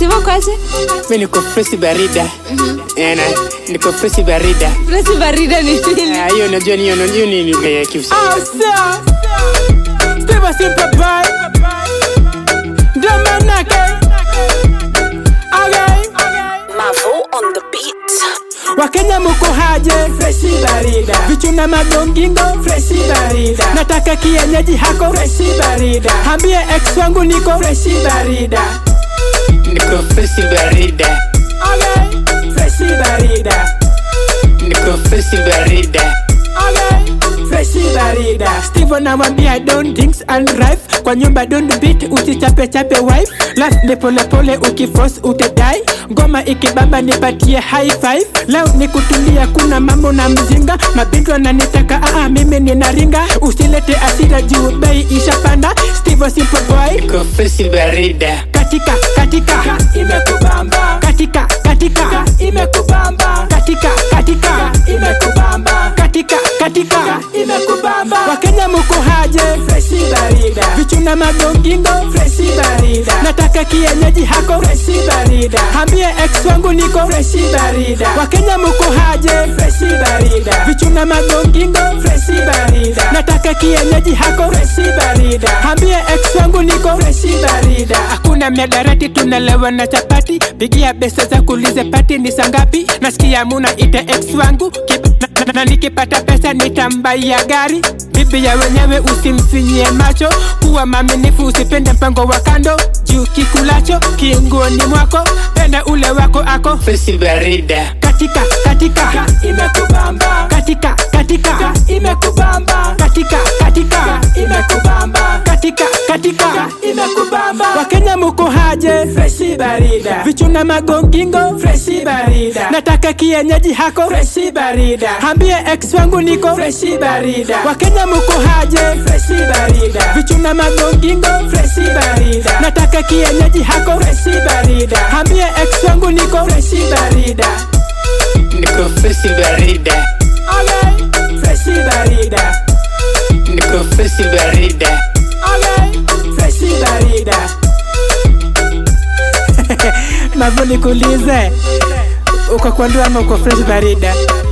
Steve kwaje? mi niko fresi barida Eh, na niko fresi barida Fresi barida ni nini? Ah, hiyo najua ni hiyo hiyo ni lugha ya Kiusa. Steve Simple Boy Ndio manake Okay Mavo on the beat. Wakenya muko haje freshi barida vichuna magongingo freshi barida nataka kienyeji hako freshi barida hambie ex wangu niko freshi barida niko fresi barida okay. freshi barida niko fresi barida okay. freshi barida steve anawambia don things and rife kwa nyumba don't beat usichape chape wife life ni polepole ukifos utedai ngoma ikibamba nipatie high five leo ni kutulia kuna mambo na mzinga mabintu ananitaka aa mimi ninaringa usilete asira juu bei ishapanda steve simple boy niko fresi barida katika katika imekubamba katika katika imekubamba katika katika imekubamba katika katika imekubamba wakenya muko haje freshi barida vichuna magongingo freshi barida nataka kienyeji hako freshi barida hambie ex wangu niko freshi barida wakenya muko haje freshi barida vichuna magongingo freshi barida nataka kienyeji hako freshi barida hambie ex wangu niko freshi barida hakuna miadarati tunalewa na chapati pigia pesa za kulize pati ni sangapi nasikia muna ite ex wangu Kib na, na, na nikipata pesa nitambaia gari bibi ya wenyewe usimfinyie macho kuwa maminifu usipende mpango wa kando juu kikulacho kiungoni mwako penda ule wako ako fresi barida katika katika imekubamba katika katika imekubamba katika katika imekubamba katika katika imekubamba wakenya muko haje freshi barida vichuna magongingo freshi barida nataka kienyeji hako freshi barida hambie ex wangu niko freshi barida wakenya muko haje freshi barida vichuna magongingo freshi barida nataka kienyeji hako freshi barida hambie ex wangu niko freshi barida niko fresi barida Okay, freshi barida. niko fresi barida Okay, freshi barida. Mavo nikuulize, uko kwa ndoa ama uko fresh barida?